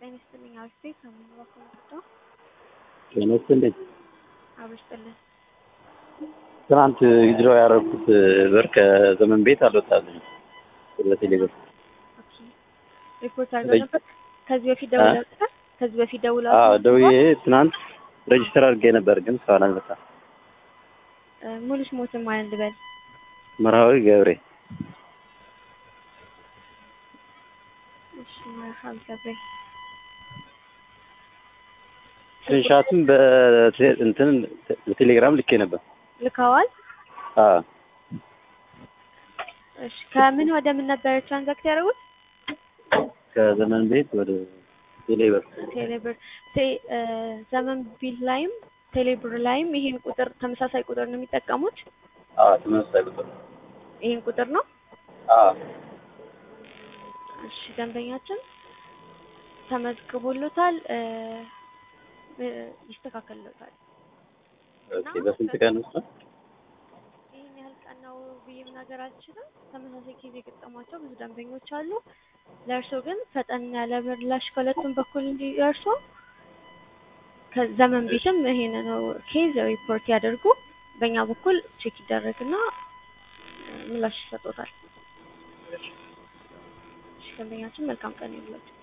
ጤና ይስጥልኝ አክስቴ ከምን በኩል መጣሁ? ጤና ይስጥልኝ። አብስጥልን ትናንት ዊዝድሮው ያደረኩት ብር ከዘመን ቤት አልወጣልኝም። በቴሌ ብር ኦኬ ሪፖርት አድርገው ነበር። ከዚህ በፊት ደውለው ነበር። ከዚህ በፊት ደውለው አዎ ደውዬ ትናንት ሬጅስተር አድርጌ ነበር፣ ግን እስካሁን አልመጣም። ሙሉ ስሞትን ማን ልበል? መርሃዊ ገብሬ እሺ መርሃዊ ገብሬ ስክሪንሻትም በቴ- እንትን በቴሌግራም ልኬ ነበር። ልከዋል። አዎ እሺ ከምን ወደ ምን ነበር ትራንዛክት ያደረጉት? ከዘመን ቤት ወደ ቴሌ ብር ቴሌብር ቴ- እ፣ ዘመን ቢል ላይም ቴሌብር ላይም ይሄን ቁጥር ተመሳሳይ ቁጥር ነው የሚጠቀሙት። አዎ ተመሳሳይ ቁጥር ይሄን ቁጥር ነው። አዎ እሺ ደንበኛችን ተመዝግቦሎታል፣ እ፣ እ፣ ይስተካከልሎታል። ኦኬ በስንት ቀን ውስጥ ነው? ይህን ያህል ቀን ነው ብዬ መናገር አልችልም። ተመሳሳይ ኬዝ የገጠሟቸው ብዙ ደንበኞች አሉ። ለእርሶ ግን ፈጠን ያለ ምላሽ ከሁለቱም በኩል እንዲደርሶ ከዘመን ቤትም ይሄን ነው ኬዝ ሪፖርት ያደርጉ። በእኛ በኩል ቼክ ይደረግና ምላሽ ይሰጦታል። እሺ ደንበኛችን መልካም ቀን ይሁንላችሁ።